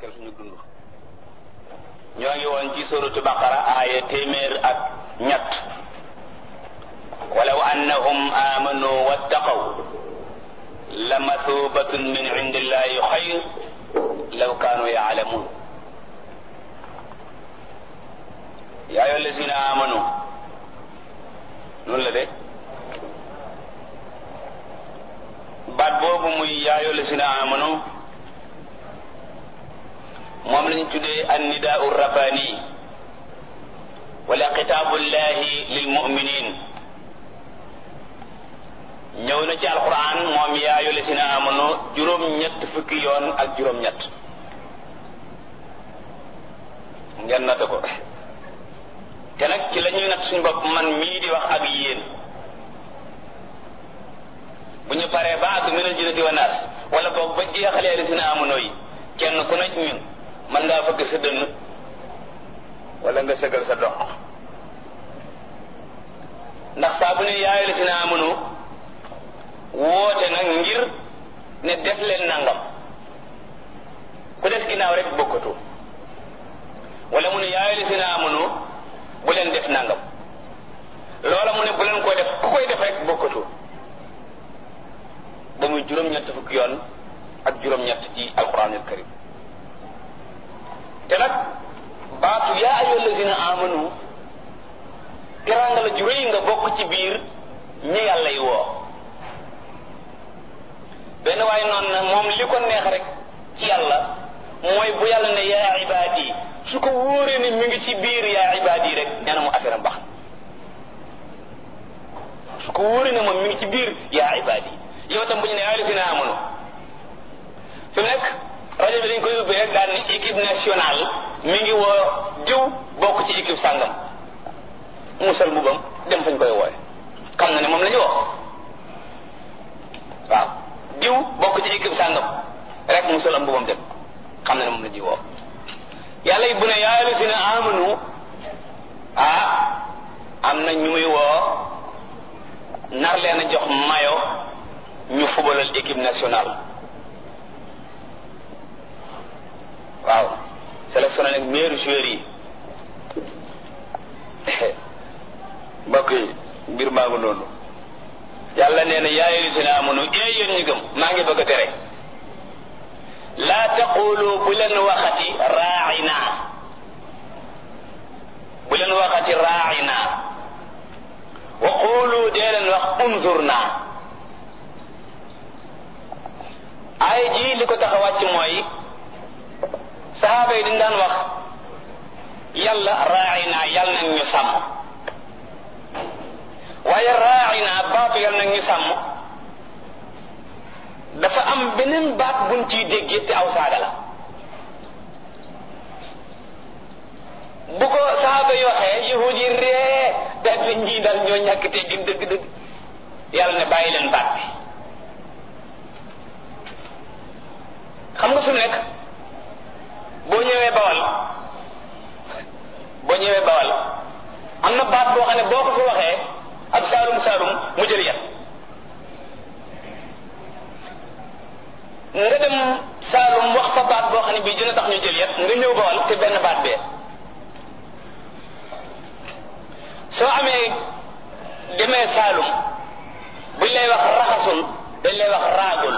barkeel suñu dund ñoo ngi woon ci suratu baqara aaya téeméer ak ñett walaw annahum amanu wattaqaw la mathubatun min indillahi xayr law kaanu yaalamun yaa ayyuha allazina amanu noonu la de baat boobu muy yaa ayyuha allazina amanu moom lañu tuddee annidaau rabbani wala xitaabullahi lil muminin ñëw na ci alquran moom yaa ayyuha allazina amanu juróom-ñett fukki yoon ak juróom-ñett ngeen nata ko te nag ci la ñuy nat suñu bopp man mii di wax ak yéen bu ñu paree ba ak minal jinnati wa naas wala boog ba jeexalee allazina amanu yi kenn ku nekk ñun mën ngaa fëgg sa dënn wala nga sëgal sa dox ndax saa bu ne yaay la si naa mënu woote nag ngir ne def leen nangam ku def ginnaaw rek bokkatu wala mu ne yaay la si naa mënu bu leen def nangam loola mu ne bu leen ko def ku koy def rek bokkatu ba muy juróom-ñett fukki yoon ak juróom-ñett ci alquranul karim te nag baatu yaa ayyuha allazina amanu teraanga la ju rëy nga bokk ci biir ñi yàlla yi woo benn waaye noonu na moom li ko neex rek ci yàlla mooy bu yàlla ne yaa ibaadi su ko wóoree ne mi ngi ci biir yaa ibaadi rek nee na mu affaire am baax su ko wóoree ne moom mi ngi ci biir yaa ibaadi yow tam bu ñu ne yaa allazina amanu fi mu nekk rajo bi dañ koy ubbi rek daal ni équipe nationale mi ngi woo diw bokk ci équipe sàngam musal mbubam dem fañ koy wooye xam na ne moom la ñu woo waaw diw bokk ci équipe sàngam rek musal am mbubam dem xam na ne moom la ñuy woo yàlla yi bu ne yaa allazina amanu ah am na ñu muy woo nar leen a jox mayo ñu fubalal équipe nationale waaw sélectionné nag meilleur joueur yi mbokk yi mbir maa ngi noonu yàlla nee na yaa ayyuhallazina amanu ee yéen ñu gëm maa ngi bëgg a tere laa taqulu bu leen waxati raa'ina bu leen waxati raa'ina wa qulu dee leen wax unzurna ay ji li ko tax a wàcc mooy saxaaba yi dañ daan wax yàlla raayi naa yàlla nag ñu sàmm waaye raayi naa baatu yàlla nag ñu sàmm dafa am beneen baat buñ ciy déggee te aw saaga la bu ko saxaaba yi waxee yahud yi ree daal di ñii daal ñoo ñàkk teggin dëgg-dëgg yàlla ne bàyyi leen baat bi xam nga fi mu nekk boo ñëwee bawal boo ñëwee bawal am na baat boo xam ne boo ko fi waxee ab saalum saalum mu jël yat nga dem saalum wax fa baat boo xam ne bii dina tax ñu jël yat nga ñëw bawal te benn baat bee soo amee demee saalum buñ lay wax raxasul dañ lay wax raagul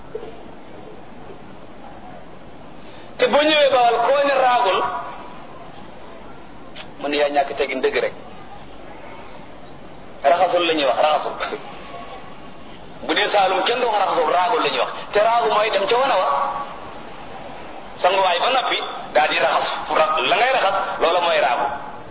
te boo ñëwee bawal koo ne raagul man yaa ñàkk tegin dëgg rek raxasul la ñuy wax raxasul bu dee saalum kenn du wax raxasul raagul la ñuy wax te raagu mooy dem ca wana wa sanguwaay ba noppi daal di raxas la ngay raxas loola mooy raagu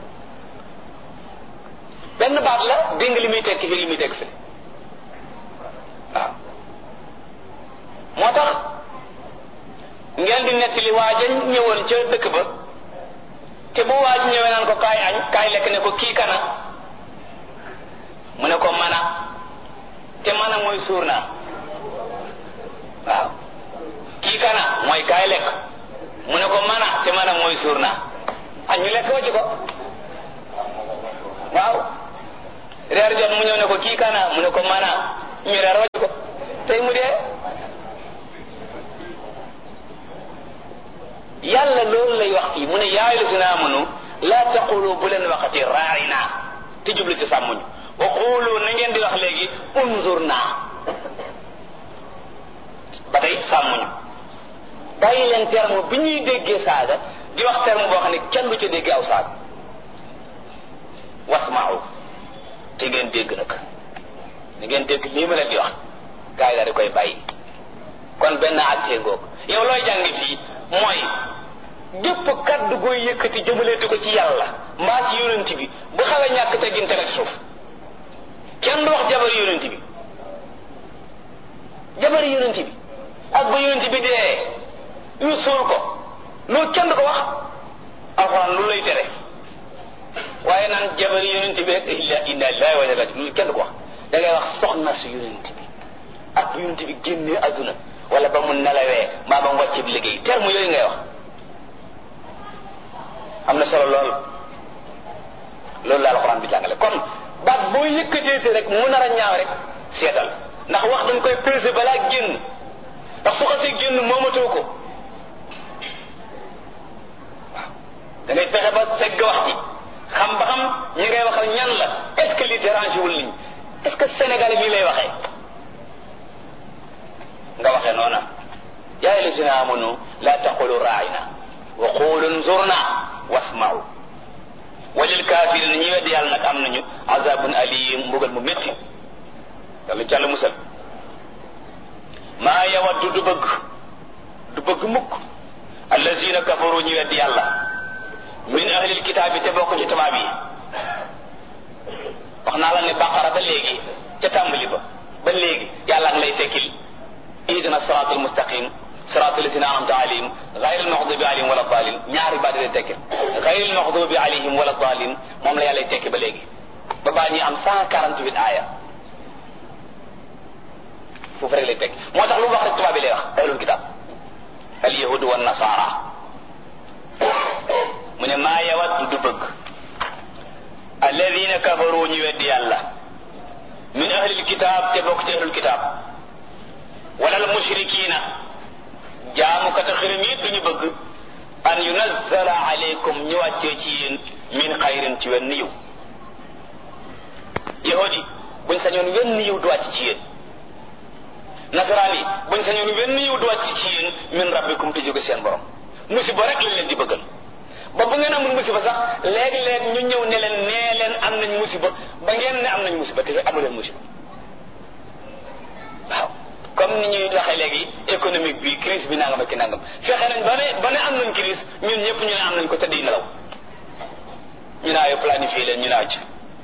benn baat la dégg nga li muy tekki fi li muy tekki fi waaw moo tax ngeen di nettali waaja ñëwoon ca dëkk ba te bu waaj ñëwee naan ko kaay añ kaay lekk ne ko kii kana mu ne ko mana te mana mooy suur naa waaw kii kana mooy kaay lekk mu ne ko mana te mana mooy suur naa añ ñu lekk wacc ko waaw reer jot mu ñëw ne ko kii kana mu ne ko mana ñu reer wacc ko tey mu dee yàlla loolu lay wax fii mu ne yaa ayyuhallazina amanu laa taqulu bu leen waxati raa'ina te jublu ci sàmmuñu wa qulu na ngeen di wax léegi unzurna ba tey sàmmuñu bàyyi leen terme bi ñuy déggee saaga di wax terme boo xam ne kenn du ca déggee aw saaga wasma'u te ngeen dégg nag ni ngeen dégg lii ma leen di wax gaa yi daal di koy bàyyi kon benn àttee ngoog yow looy jàngi fii mooy gépp kaddu gooy yëkkati jëmaleeti ko ci yàlla mbaa ci yonent bi bu xawee ñàkk teggin te rek suuf kenn du wax jabar yonent bi jabar yonent bi ak ba yonent bi dee ñu suul ko loolu kenn du ko wax alxuraan lu lay tere waaye naan jabar yonent bi rek illa inna lillahi wa inna ilayhi loolu kenn du ko wax da ngay wax soxna su yonent bi ak bu yonent bi génnee adduna wala ba mu nelawee mbaa ba mu wàcce bi liggéey terme yooyu ngay wax am na solo lool loolu la alxuraan bi jàngale kon baat boo yëkkateete rek mu nar a ñaaw rek seetal ndax wax dañ koy peser balaa génn ndax su xasee génn moomatoo ko waaw da ngay fexe ba segg wax ji xam ba xam ñi ngay waxal ñan la est ce que li dérange wul nit est ce que Sénégal bii lay waxee nga waxee noona yaa ayyuhallazina amanu la taqulu raa'ina wa qulu unzurna wasma'u walil kaafirina ñi weddi yàlla nag am nañu azabun alim mbugal mu métti yàlla jàll musal maa yawaddu du bëgg du bëgg mukk allazina kafaru ñi weddi yàlla min ahlil kitaab yi te bokk ci tubaab yi wax naa la ne baqara ba léegi ca tàmbali ba ba léegi yàlla ngi lay tekkil ihdina siraat almustaqim siraat alladina anamta alayhim gayr almaxdubi alayhim wala dalin ñaari baat lay tekkil gayr almaxdubi alayhim wala dalin moom la yàlla tekki ba léegi ba baa ñuy am cent quarante huit aaya foofu rek lay tekki moo tax lu mu wax rek tubaab bi lay wax ahlul kitab al yahudu wa nasara mu ne maa yawat du bëgg alladina kafaru ñu weddi yàlla min ahlil kitab te bokk ci ahlul kitab wala al mushrikina jaamukata xirim yi duñu bëgg an yunazzala alaykum ñu wàccee ci yéen min xayrin ci wenn yiw yahudi buñ sañoon wenn yiw du wàcc ci yéen nasaraan yi buñ sañoon wenn yiw du wàcc ci yéen min rabbikum te jóge seen borom musiba rek lañ leen di bëggal ba bu ngeen amul musiba sax léeg-léeg ñu ñëw ne leen nee leen am nañ musiba ba ngeen ne am nañ musiba te amu leen musiba waaw comme ni ñuy waxee léegi économique bi crise bi nangam ak ki nangam fexe nañ ba ne ba ne am nañ crise ñun ñëpp ñu ne am nañ ko tëdd nelaw ñu naa yo planifié leen ñu naa ci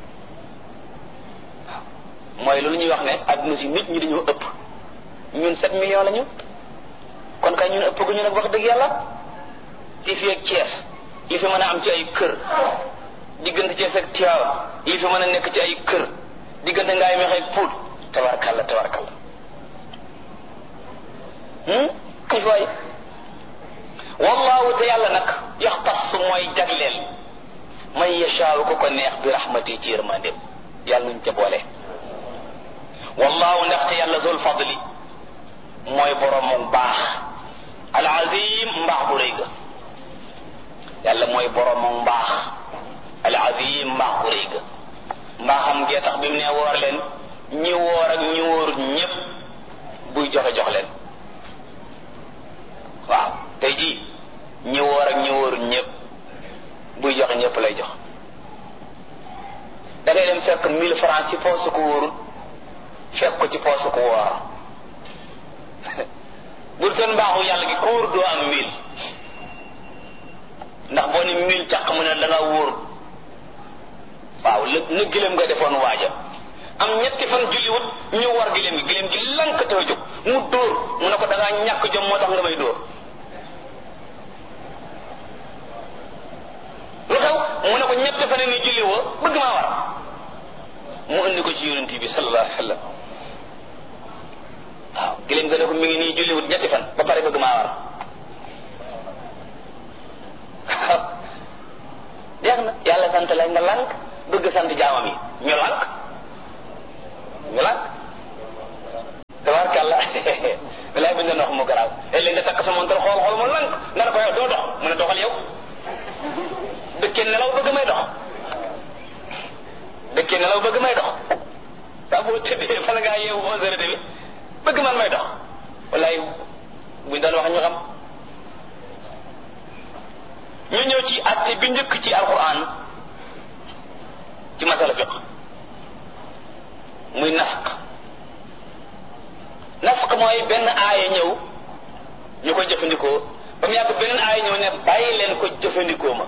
waaw mooy loolu ñuy wax ne adduna si nit ñi dañoo ëpp ñun sept millions la ñu kon kay ñun ëpp gu ñu nag wax dëgg yàlla ci fii ak Thiès yi fi mën a am ci ay kër diggante Thiès ak Tivaouane yi fi mën a nekk ci ay kër diggante ngaay meex ak Pout tabarkalla tabarkalla kay waay wallahu te yàlla nag yaxtas mooy jagleel man yashaaw ko ko neex bi rahmati ci yërmandeem yàlla nuñ ca boole wallahu ndaxte yàlla zul fadli mooy borom mu baax al azim mbaax bu rëy ga yàlla mooy borom mu mbaax al azim mbaax bu rëy ga mbaaxam gee tax bi mu ne woor leen ñi woor ak ñi wóorut ñépp buy joxe jox leen waaw tey jii ñi woor ak ñi wóorut ñépp buy joxe ñépp lay jox da ngay dem fekk mille francs ci poosu ko wóorut fekk ko ci poosu ko woor bu doon mbaaxu yàlla gi ko wóor doo am mille ndax boo ni mille càq mu ne da nga wóor waaw lë na gëléem nga defoon waaja am ñetti fan julliwut ñu war gëléem gi gëléem gi lank te jóg mu dóor mu ne ko da ngaa ñàkk jom moo tax nga may dóor lu xew mu ne ko ñetti fan ni julli woo bëgg maa war mu indi ko ci yonent bi sallallahu alayhi wa sallam waaw gëléem nga ne ko mi ngi nii julliwut ñetti fan ba pare bëgg maa war jeex na yàlla sant la nga lànk bëgg sant jaamam yi ñu lànk ñu lànk tabarkàlla bilaay buñ doon wax mu garaaw léeg-léeg nga takk sa montar xool xool mu lànk nga ne ko yow doo dox mu ne buñ doon wax ñu xam ñu ñëw ci atte bi njëkk ci alquran ci masala fiq muy nasq nasq mooy benn aaya ñëw ñu koy jëfandikoo ba mu yàgg beneen aaya ñëw ne bàyyi leen ko jëfandikoo ma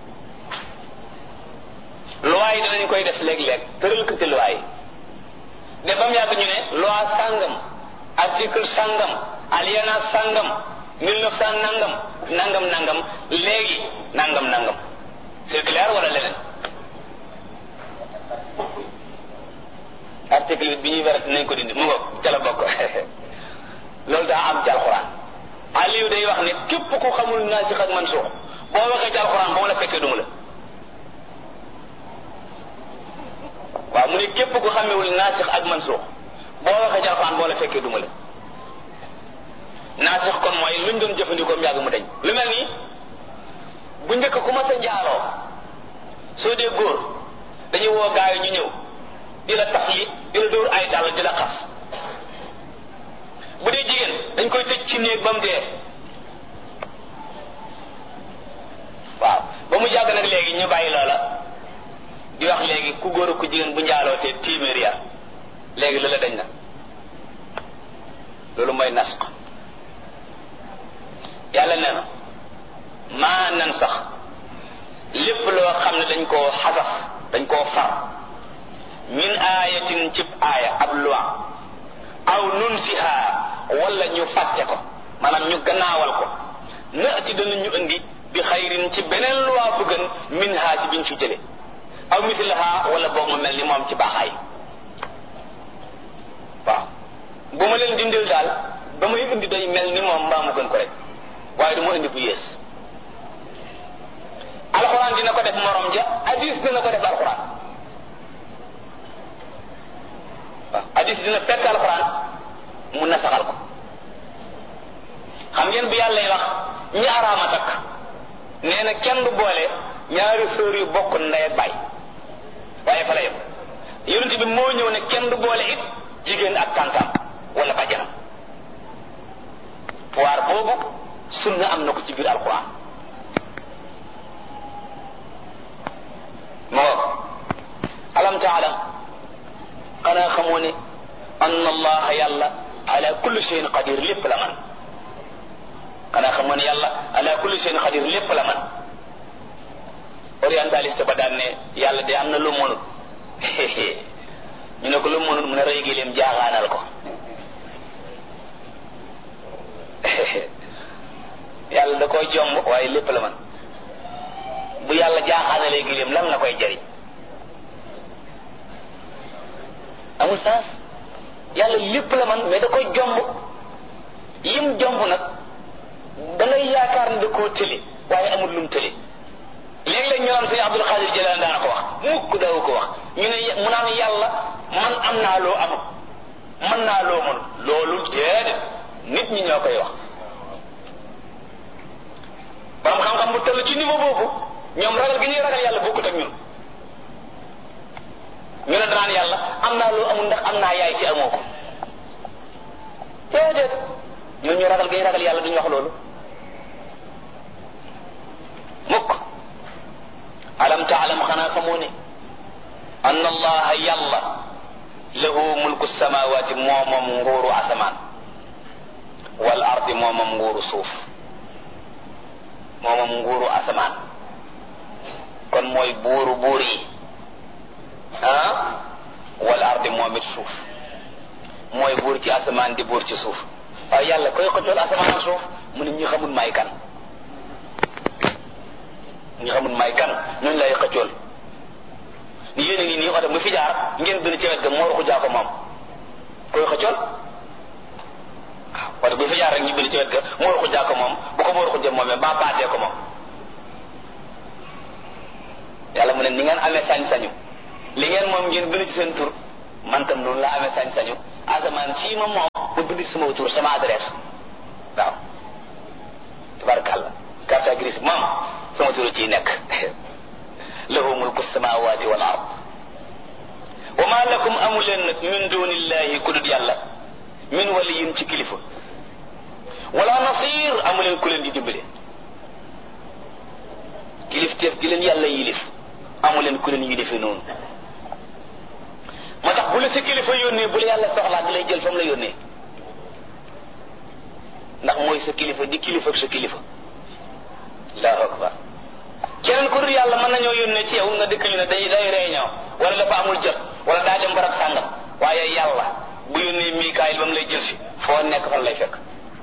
loi yi danañ koy def léeg-léeg tëral ko ci loi yi de ba mu yàgg ñu ne loi sàngam article sàngam alinéa sàngam mille neuf cent nangam nangam nangam léegi nangam nangam c'est clair wala leneen article bi ñuy wérat nañ ko dindi mu ngo ca la bokk loolu daa am ci alxuraan Aliou day wax ne képp ku xamul naasix ak mansuux boo waxee ci alxuraan ba mu la fekkee duma la waaw mu ne képp ku xamewul naasix ak mansuux boo waxee ci alxuraan boo la fekkee duma la naasix kon mooy luñ doon jëfandikoo mu yàgg mu dañ lu mel nii bu njëkk ku ma sa njaaloo soo dee góor dañuy woo gaa yi ñu ñëw di la tax yi di la dóor ay dàll di la xas bu dee jigéen dañ koy tëj ci néeg ba mu dee waaw ba mu yàgg nag léegi ñu bàyyi loola di wax léegi ku góor ku jigéen bu njaaloo te téeméer ya léegi loola dañ na loolu mooy nasq yàlla nee na maa nan sax lépp loo xam ne dañ koo xasaf dañ koo far min aayatin cib aaya ab loi aw nunsiha wala ñu fàtte ko maanaam ñu gannaawal ko naati dana ñu indi bi xayrin ci beneen loi bu gën min ha ci biñ fi jële aw mislaha wala boog mu mel ni moom ci baaxaay waaw bu ma leen dindil daal ba may indi day mel ni moom mbaa mu gën ko rek waaye du ma indi bu yées alxuraan dina ko def morom ja hadis dina ko def alxuraan waaw hadis dina fekk alxuraan mu nasaxal ko xam ngeen bu yàlla wax ñi araama takk nee na kenn du boole ñaari sœur yu bokk ndey ak baay waaye fa la yem yonent bi moo ñëw ne kenn du boole it jigéen ak tàntaam wala bàjjanam waar boobu sunna am na ko ci biir alquran moo alam taalam xanaa xamoo ne ann allaha yàlla ala kulli shay'in qadir lépp la man xanaa xamoo ne yàlla ala kulli shay'in qadir lépp la man orientaliste ba daan ne yàlla de am na lu mënut ñu ne ko lu mënut mu ne rëy gi leen jaaxaanal ko yàlla da koy jomb waaye lépp la man bu yàlla jaaxaanalee gileem lan la koy jariñ amul sens yàlla lépp la man mais da koy jomb yim jomb nag da ngay yaakaar ne da koo tële waaye amul lum tële léeg-léeg ñu naan sëñ Abdul Xaadir Jilaan daana ko wax mukk daawu ko wax ñu ne mu naan yàlla man am naa loo amul mën naa loo mënul loolu déedéet nit ñi ñoo koy wax borom xam-xam bu toll ci niveau boobu ñoom ragal gi ñuy ragal yàlla bokkut ak ñun ñu ne danaan yàlla am naa loo amul ndax am naa yaay ci amoo ko déedéet ñoo ñu ragal gi ñuy ragal yàlla duñu wax loolu mukk alam taalam xanaa xamoo ne ann allaha yàlla lahu mulku samawati moo moom nguuru asamaan wal ardi moo moom nguuru suuf moo moom nguuru asamaan kon mooy buuru buur yi ah wal ardi moom it suuf mooy buur ci asamaan di buur ci suuf waaye yàlla koy xëccool asamaan ak suuf mu ne ñi xamul may kan ñi xamul may kan ñooñu lay xëccool ni yéen a ngi nii oto bu fi jaar ngeen bind ci wet ga moo ruxu jaa ko moom koy xëccool waaw oto bu fi jaar rek ñu bind ci wet ga moo ruxu jaa ko moom bu ko moo ruxu jëm moomee ba baatee ko moom yàlla mu ne ni ngeen amee sañ-sañu li ngeen moom ngeen bind ci seen tur man tam noonu laa amee sañ-sañu asamaan sii ma moom ma bind ci sama tur sama adresse waaw tabarakàllah carte grise moom sama tur ciy nekk lahu mulku samawati wal ard wa ma lakum amu leen nag min dunillahi ku dut yàlla min waliyin ci kilifa wala nasir amu leen ku leen di dimbale kilifteef gi leen yàlla yilif amu leen ku leen yilife noonu moo tax bu la sa kilifa yónnee bu la yàlla soxlaa di lay jël fa mu la yónnee ndax mooy sa kilifa di kilifa ak sa kilifa allahu akbar keneen ku dul yàlla mën nañoo yónnee ci yow nga dëkk ñu ne day day réunion wala dafa amul jot wala daa dem barab sàngam waaye yàlla bu yónnee Mikaayil ba mu lay jël si foo nekk fan lay fekk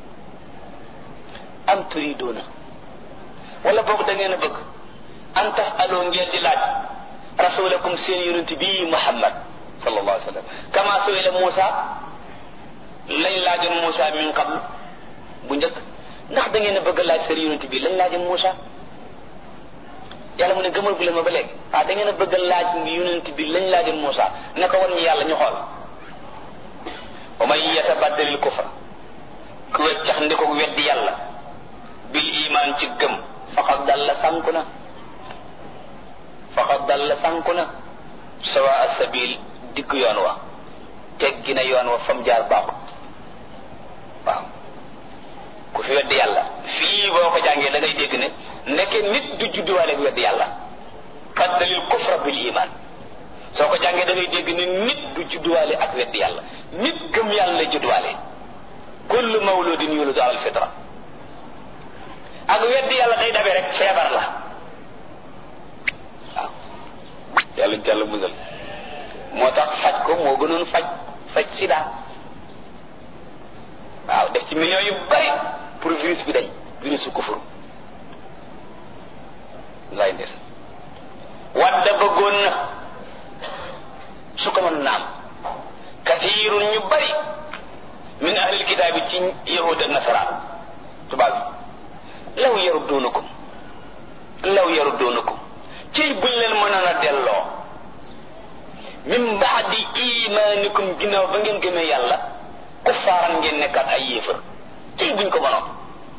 am turidoona wala boog da ngeen a bëgg an tax aloo ngeen di laaj rasulakum seen yonent bii Muhammad sallallahu alayhi wa sallam kama suila Muusa lañ laajoon Muusa min qablu bu njëkk ndax da ngeen a bëgg laaj seen yonent bii lañ laajoon Muusa yàlla mu ne gëmal bu leen ma ba léegi ah da ngeen a bëgg laaj yonent bi lañ laajoon Muusa ne ko war ñu yàlla ñu xool wa man yatabaddalil kufra ku weccax ndi ko weddi yàlla bil iman ci gëm faqad dalla sànku na faqad dalla sànku na sawa asabil digg yoon wa teggi na yoon wa fam jaar baaxut waaw ku fi weddi yàlla fii boo ko jàngee da ngay dégg ne nekke nit du judduwaale ak weddi yàlla baddalil kufra bil iman soo ko jàngee da ngay dégg ne nit du judduwaale ak weddi yàlla nit gëm yàlla lay judduwaale kullu mawludin yuladu ala alfitra ak weddi yàlla day dabe rek feebar la waaw yàlla jàll musal moo tax faj ko moo gënoon faj faj sida waaw def ci millions yu bari pour virus bi dañ virus su kufur lay ndes wadda bëggoon na su ko mën naam kathirun ñu bari min ahlil kitaabi ci yahud ak nasaraan tubaab bi law yarudduunakum law yarudduunakum ciy buñ leen mënoon a delloo min baadi imaanikum ginnaaw ba ngeen gëmee yàlla kuffaaran ngeen nekkaat ay yéefar ciy buñ ko mënoon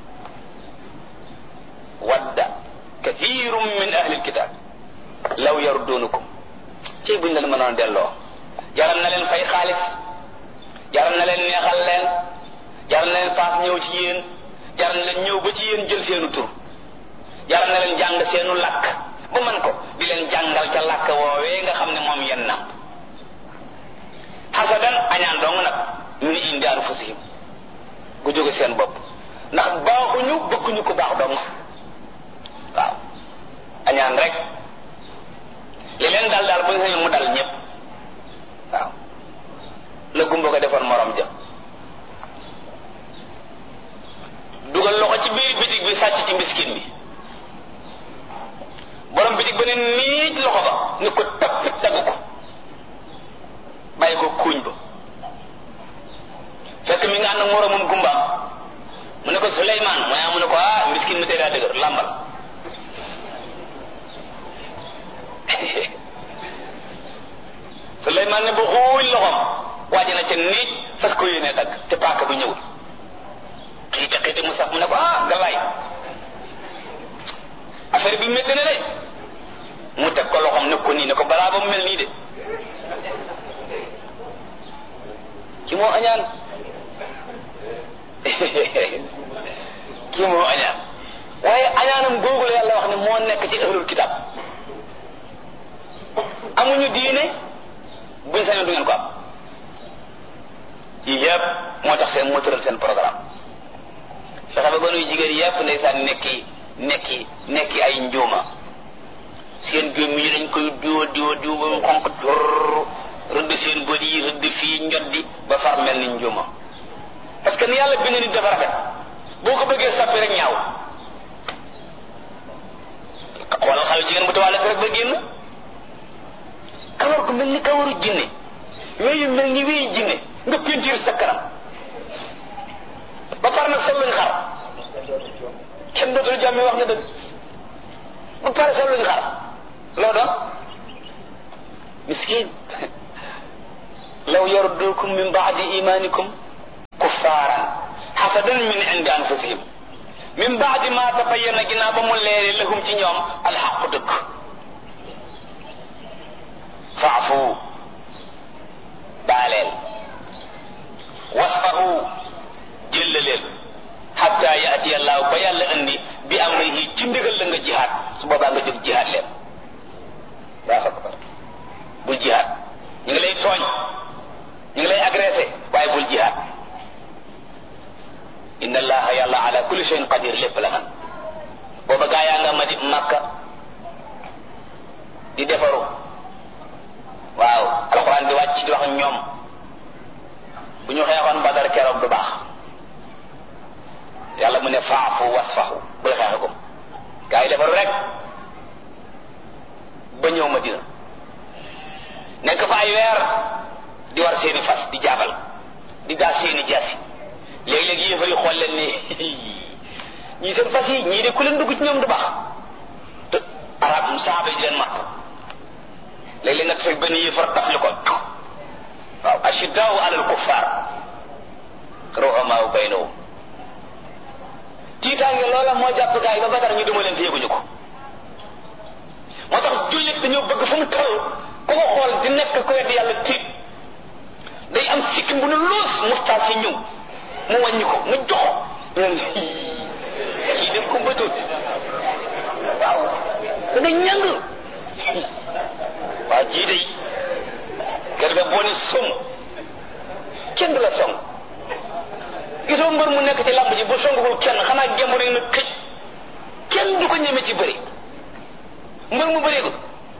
wadda kathirum min ahlil kitaab law yarudduunakum ciy buñ leen mënoon a delloo jaral na leen fay xaalis jaral na leen neexal leen jaral na leen paas ñëw ci yéen jaral na leen ñëw ba ci yéen jël seenu tur jaral na leen jàng seenu làkk ba man ko di leen jàngal ca làkk woowee nga xam ne moom yenn na xasadan añaan dong nag ñu ni indi anfusihim gu jóge seen bopp ndax baaxuñu bëgguñu ko baax dong waaw añaan rek li leen dal daal bu ñu sañoon mu dal ñëpp waaw la gumba ko defoon morom ja dugal loxo ci biir bitig bi sàcc ci miskin bi borom bitig ba ne niij loxo ba ni ko tappit dagg ko bàyyi ko kuuñ ba fekk mi nga ànd ak moromum gumbaam mu ne ko Suleymaan mu ne mu ne ko ah miskin mi tey daa dëgër làmbal Suleymaan ne bu xuuñ loxom waaji na ca niij fas ko yéene dagg te paaka bi ñëwul xiite xiite mu sax mu ne ko ah galaay affaire bi métti na de mu teg ko loxom ne ko nii ne ko balaa ba mu mel nii de ki moo añaan ki moo añaan waaye añaanam googu la yàlla wax ne moo nekk ci ahlul kitab amuñu diine buñ sañoon du ngeen ko am yii yëpp moo tax seen moo tëral seen programme fexe ba gonuy jigéen yëpp ndeysaan nekki nekki nekki ay njuuma seen gémm yi dañ koy diwa diwa diwa ba mu xonq tur rëdd seen bët yi rëdd fii njoddi ba far mel ni njuuma parce que ni yàlla bind nit dafa rafet boo ko bëggee sappi rek ñaaw xoolal xale jigéen bu tawaale rek ba génn kawar gu mel ni kawaru jinne weyu mel ni weyu jinne nga pentiir sa kanam ba pare nag sol luñ xar kenn dootul jàmme wax nga dëgg ba pare sol luñ xar loo doon miskin law yardukum min baadi imanikum kuffaaran xasadan min indi anfusihim min baadi ma tabayyana ginnaaw ba mu leere lahum ci ñoom alxaqu dëgg faafu baaleel wasfahu jëllaleel xatta yaati kulli shay'in qadir lépp la man booba gaa yaa nga ma di makka di defaru waaw alxuraan di wàcc di wax ak ñoom bu ñu xeexoon badar keroog du baax yàlla mu ne faafu wasfaxu bul xeexe ko gaa yi defaru rek ba ñëw Madina nekk fa ay weer di war seeni fas di jaabal di daal seeni jaasi léegi-léegi yéefar yi xool leen ni ñii seen fas yi ñii de ku leen dugg ci ñoom du baax te arab saaba yi di leen màtt léeg-léeg nga tase benn yéefar tafli ko waaw ashiddaau alal kuffaar ruhamaau baynahum tiitaange loola moo jàpp gaa yi ba Badar ñu duma leen fi yëguñu ko moo tax jullit dañoo bëgg fu mu toll ku ko xool di nekk ko wedd yàlla tiit day am sikkim bu ne loos mustaas yi ñëw mu wàññi ko mu joxo ñun kii def ko mbëtoon waaw da nga ñàng waaw jii day kër ga boo ne som kenn du la song gisoo mbër mu nekk ci làmb ji bu songul kenn xanaa gemb rek na këj kenn du ko ñeme ci bëri mbër mu bëree ko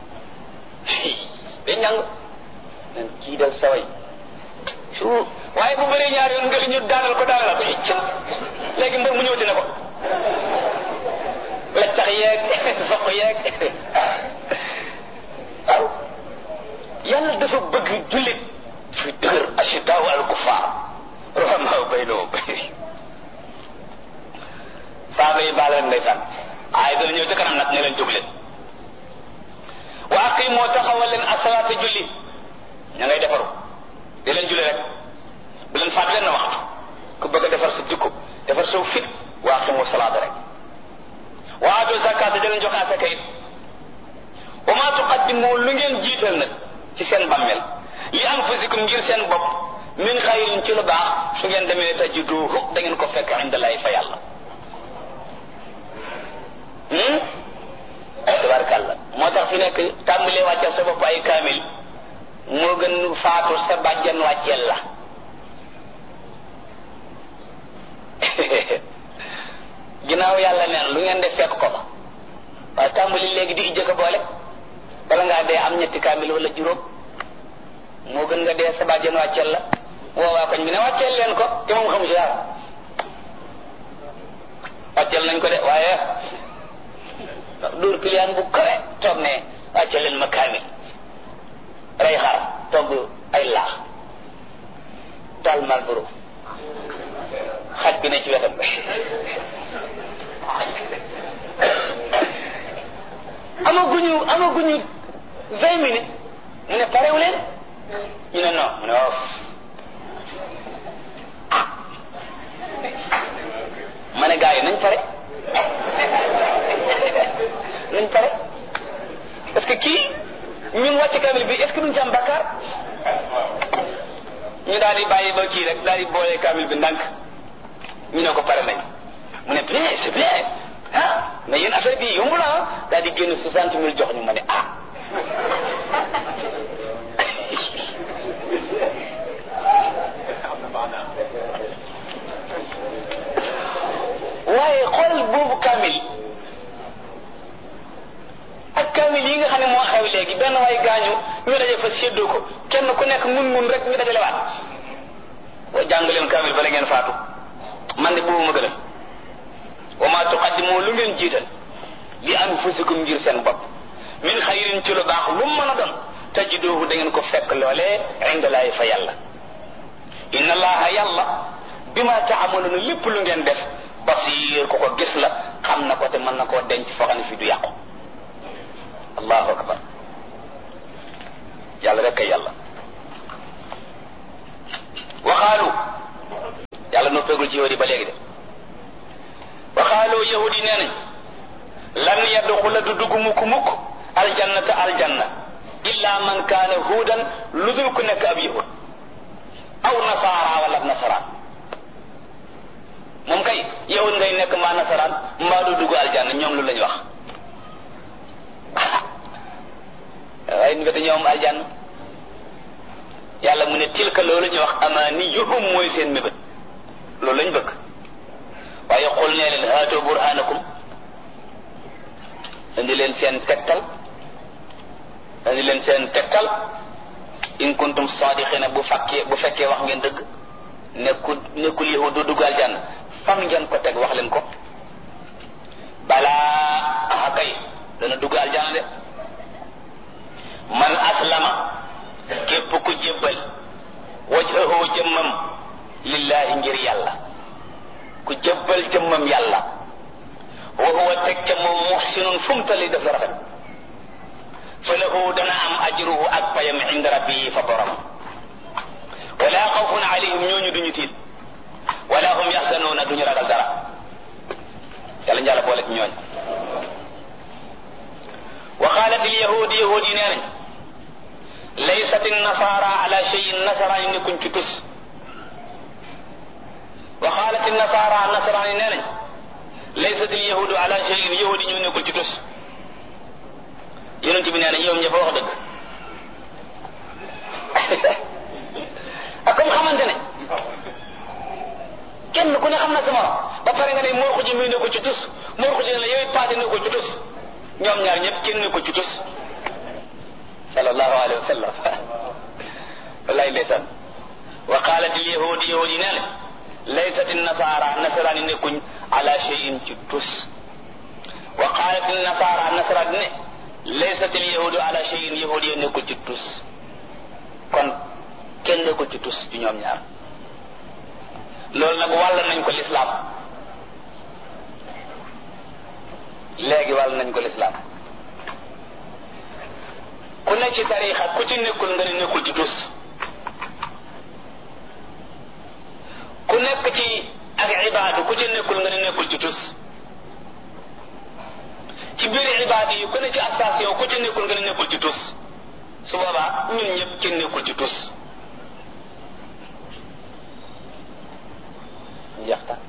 day ñàng nan kii dal saway su waaye bu bëree ñaar yoon nga li ñu daanal ko daanal ko cëm léegi mbër mu ñëwti na ko leccax yeeg soq yeeg waaw yàlla dafa bëgg jullit fi dëgër ashidaaw al kufaar ruhamaa baynahum saaba yi baal leen ndeysaan ay dana ñëw ca kanam nag ne leen jóg leen wa aqimoo taxawal leen asalaata julli ña ngay defaru di leen julli rek bu leen faat leen na waxtu ku bëgg a defar sa jikko defar sa fit wa aqimoo salaata rek wa aatu zakaata di leen jox asaka it wa maa tuqaddimu lu ngeen jiital nag ci seen bammel li anfusikum ngir seen bopp min xayrin ci lu baax su ngeen demee tajiduhu da ngeen ko fekk indalaay fa yàlla tabarkàlla moo tax fi nekk tàmbalee wàcceel sa bopp ay kaamil moo gën faatu sa bàjjan wàcceel la ginnaaw yàlla neen lu ngeen def fekk ko fa waaye tàmbali léegi di ijjëkk boole bala ngaa dee am ñetti kaamil wala juróom moo gën nga dee sa bàjjan wàcceel la woowaa koñ bi ne wàcceel leen ko te moom xamu ci dara wàcceel nañ ko de waaye dóor piliyaan bu kawe toog ne wàcceel leen ma kaamil rey xar togg ay laax taal malboro xaj bi ne ci wetam amaguñu amaguñu vingt minutes mu ne parewu leen ñu ne non mu ne waaw ah ma ne gars yi nañ pare nañ pare parce que kii ñun wàcc kamil bi est-ce que duñ ci am bakkaar ñu daal di bàyyi ba kii rek daal di boole kamil bi ndànk ñu ne ko pare nañ mu ne bien c'est bien ah mais yéen affaire bi yomb la ah daal di génn soixante mille jox ñu ma ne ah waaye xool boobu kaamil ak kaamil yi nga xam ne moo xew léegi benn waay gaañu ñu daje fa séddoo ko kenn ku nekk mun mun rek ñu dajale waat wa jàng leen kaamil bala ngeen faatu man de boobu ma gën a wa ma tuqaddimu lu ngeen jiital li anfusikum ngir seen bopp min xayrin ci lu baax lu mu mën a doon tajiduhu da ngeen ko fekk loolee indalaay fa yàlla inna allaha yàlla bima taamaluna lépp lu ngeen def basir ko ko gis la xam na ko te mën na koo denc foo xam ne fii du yàqu allahu akbar yàlla rek kay yàlla waxaalu yàlla noppeegul ci yahudi ba léegi de waxaalu yahudi nee nañ lan yadxula du dugg mukk mukk aljannata aljanna illa man kaana huudan lu dul ku nekk ab yahud aw nasaara wala nasaraan moom kay yahud ngay nekk mbaa nasaraan mbaa du dugg aljanna ñoom lu lañ wax waaye ñu bete ñoom aljanna yàlla mu ne tilka loolu ñu wax amaaniyuhum mooy seen mébét loolu lañ bëgg waaye xul ne haatu burhanakum indi leen seen tegtal indi leen seen tegtal in kuntum sadiqina bu fekkee bu fekkee wax ngeen dëgg nekkul nekkul yahud du dugg aljanna fan ngeen ko teg wax leen ko balaa aha kay dana dugg aljanna de man aslama képp ku jébbal wajhahu jëmmam lillahi ngir yàlla ku jébbal jëmmam yàlla wa huwa teg ca moom muhsinun fu mu tali def rafet fa lahu dana am ajruhu ak payam inda rabbihi fa borom wala xawfun alayhim ñooñu duñu tiit wala hum yaxzanuuna duñu ragal dara yàlla njàlla boole ci ñooñ wa qaalat il yahudi yahudi yi nee nañ laysat nasara ala cheyin nasaraan yi nekkuñ ci tus wa qaalat nasara nasaraan yi nee nañ laysat il yahudu ala cheyin yahudi ñu nekkul ci tus yonent bi nee na ñoom ñëpp wax dëgg ak comme xamante ne kenn ku ne xam na sa morom ba pare nga ne moo ko ji muy nekkul ci tus moo ko ji ne la yow paase nekkul ci tus ñoom ñaar ñëpp kenn nekkul ci tus sallallahu alayhi wa sallam wallahi ndeysaan wa qalat il yahudi yahudi nee na laysat nasara nasaraan yi nekkuñ ala cheyin ci tus wa qalat nasara nasaraan ne laysat al yahudu ala cheyin yahudi yi nekkul ci tus kon kenn nekkul ci tus ci ñoom ñaar loolu nag wàll nañ ko lislaam léegi wàll nañ ko lislaam ku ne ci tarixa ku ci nekkul nga ne nekkul ci tus ku nekk ci ak ibaadu ku ci nekkul nga ne nekkul ci tus ci biir ibaadu yi ku ne ci station ku ci nekkul nga ne nekkul ci tus su boobaa ñun ñëpp kenn nekkul ci tus jeex tàkk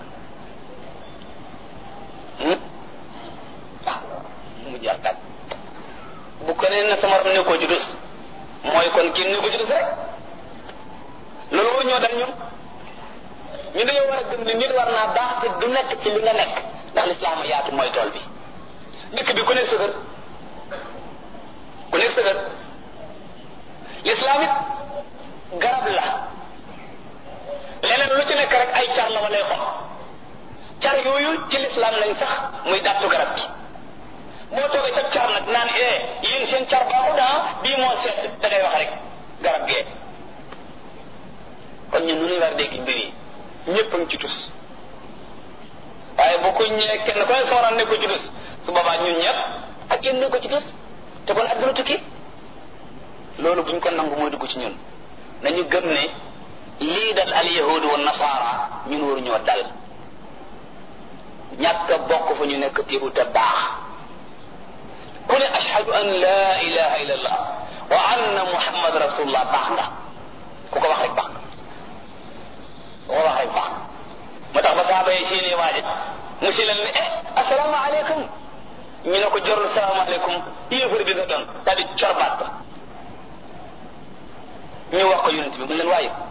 ah mu jeex tàkk bu ko nee na sama ram nekkoo ci tus mooy kon kenn nekkul ci tus rek loolu war ñoo dal ñun ñu dañoo war a gëm ni nit war naa baax te du nekk ci li nga nekk ndax lislaam yaatu mooy tool bi dëkk bi ku nekk sëgër ku nekk sëgër lislaam it garab la leneen lu ci nekk rek ay car la walay xom car yooyu ci lislaam lañ sax muy dàttu garab bi boo toogee sa car nag naan eh yéen seen car baaxu daa bii moo seet da ngay wax rek garab gee kon ñun nu ñuy war dégg mbir yi ñëpp a ngi ci tus waaye bu ko ñëwee kenn ku ne sooraan ne ko ci tus su boobaa ñun ñëpp ak yéen ne ko ci tus te kon adduna tukki loolu buñ ko nangu mooy dugg ci ñun nañu gëm ne lii dal al yahudu wa nasaara ñun waru ñoo dal ñàkk a bokk fa ñu nekk téebu te baax ku ne ashhadu an la ilaha illa allah wa anna muhammad rasulullah baax nga ku ko wax rek baax nga ko wax rek baax moo tax ba saaba yi séenee waaje mu si leen ne eh asalaamaaleykum ñu ne ko jorul salaamaaleykum yéefar bi nga doon daal di corbaat ba ñu wax ko yonent bi mu leen waaye